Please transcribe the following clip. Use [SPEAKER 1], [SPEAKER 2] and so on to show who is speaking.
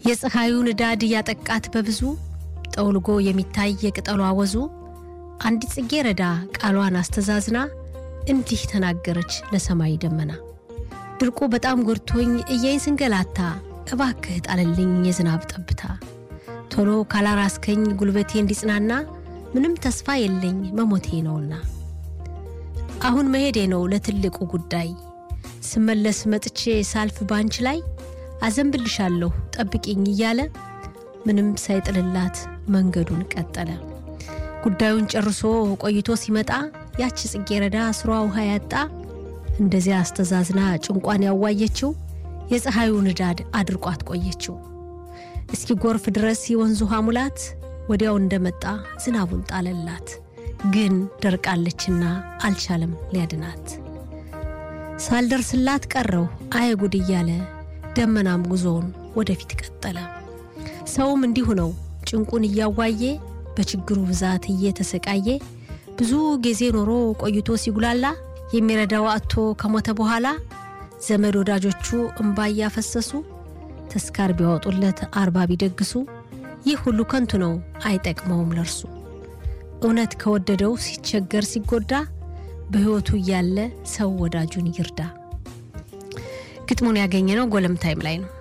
[SPEAKER 1] የፀሐዩ ንዳድ እያጠቃት በብዙ ጠውልጎ የሚታይ የቅጠሏ ወዙ አንዲት ጽጌረዳ ቃሏን አስተዛዝና እንዲህ ተናገረች ለሰማይ ደመና ድርቁ በጣም ጎድቶኝ እየይ ስንገላታ እባክህ ጣልልኝ የዝናብ ጠብታ ቶሎ ካላራስከኝ ጉልበቴ እንዲጽናና ምንም ተስፋ የለኝ መሞቴ ነውና አሁን መሄዴ ነው ለትልቁ ጉዳይ ስመለስ መጥቼ ሳልፍ ባንች ላይ አዘንብልሻለሁ ጠብቂኝ እያለ ምንም ሳይጥልላት መንገዱን ቀጠለ። ጉዳዩን ጨርሶ ቆይቶ ሲመጣ ያች ጽጌረዳ ስሯ ውሃ ያጣ እንደዚያ አስተዛዝና ጭንቋን ያዋየችው የፀሐዩ ንዳድ አድርቋት ቆየችው። እስኪ ጎርፍ ድረስ የወንዝ ውሃ ሙላት ወዲያው እንደመጣ ዝናቡን ጣለላት። ግን ደርቃለችና አልቻለም ሊያድናት። ሳልደርስላት ቀረው አየ ጉድ እያለ ደመናም ጉዞውን ወደፊት ቀጠለ። ሰውም እንዲሁ ነው ጭንቁን እያዋየ በችግሩ ብዛት እየተሰቃየ ብዙ ጊዜ ኖሮ ቆይቶ ሲጉላላ የሚረዳው አጥቶ ከሞተ በኋላ ዘመድ ወዳጆቹ እምባ እያፈሰሱ ተስካር ቢያወጡለት አርባ ቢደግሱ ይህ ሁሉ ከንቱ ነው አይጠቅመውም ለርሱ። እውነት ከወደደው ሲቸገር ሲጎዳ በሕይወቱ እያለ ሰው ወዳጁን ይርዳ። ግጥሙን ያገኘ ነው ጎለም ታይም ላይ ነው።